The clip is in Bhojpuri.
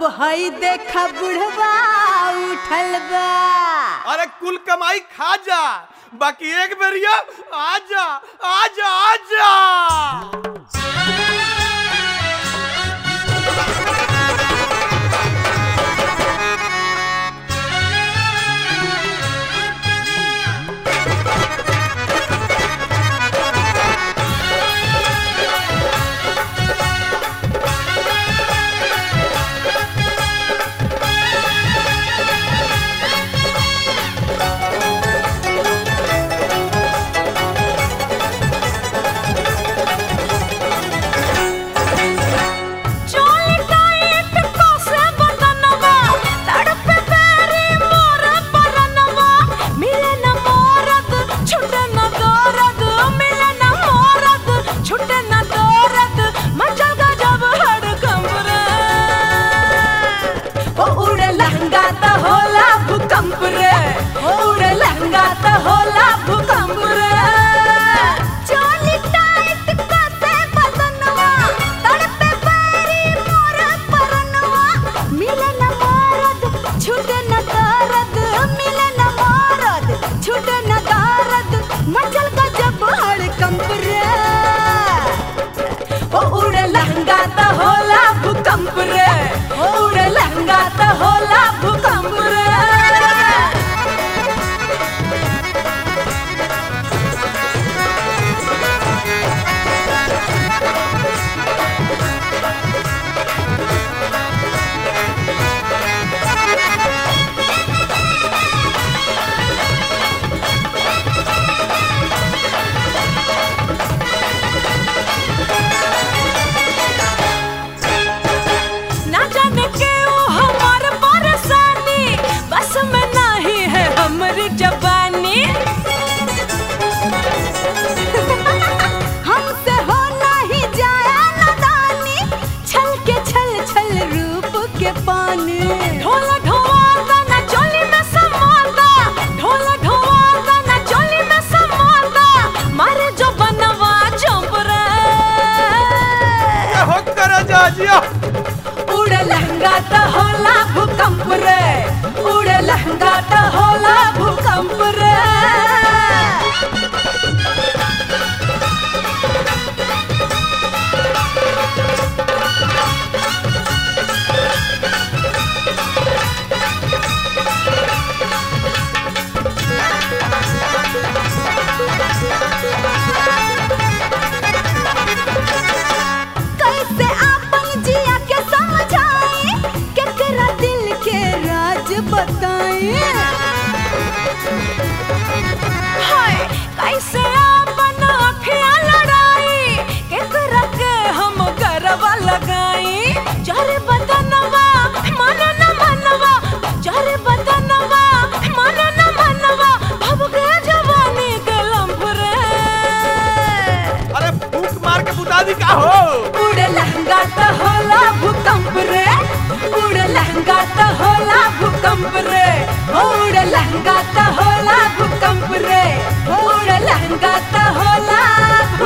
हई देखा बुढ़वा उठल बा अरे कुल कमाई खा जा बाकी एक बेरिया आजा आजा आजा चोली टाइट कोसे बदनवा तड़पे बेरी मोर परनवा मिले न मोरद छुटे न दौरद मिले न मोरद छुटे न दौरद मचल गजब हड़कंप रे ओ उड़े लहंगा त होला भूकंप रे ओ उड़े लहंगा त होला भूकंप रे चोली टाइट कोसे बदनवा तड़पे बेरी मोर परनवा मिले न मोरद छुटे न दर्द मिले न मोरद छुटे न दर्द मचल गजब हड़कंप रे ओ उड़े लहंगा त होला भूकंप रे ओ उड़े लहंगा त होला भूकंप रे ना जाने क्यों हमार परेशानी बस में नहीं है हमारी जवानी हमसे हो नहीं जाया नादानी छल के छल छल रूप के पानी ढोला ढोवाता ना चोली में समाता ढोला ढोवाता ना चोली में समाता मारे जो बनवा चंप रे हो कर जा जिया उड़े लहंगा त होला भूकंप रे उड़े लहंगा त होला भूकंप रे कैसे आपन जिया के समझाए केकरा दिल के राज बताए हाय कैसे आपन अखिया लड़ाई केकरा के हम गरबा लगाई चारे बदनवा मन न मनवा चारे बदनवा मन न मनवा भव के जवानी के लंफ रे अरे फूक मार के बुता दी का हो उड़े लहंगा त होला भूकंप रे उड़े लहंगा त होला भूकंप रे उड़े लहंगा त होला भूकंप रे उड़े लहंगा त होला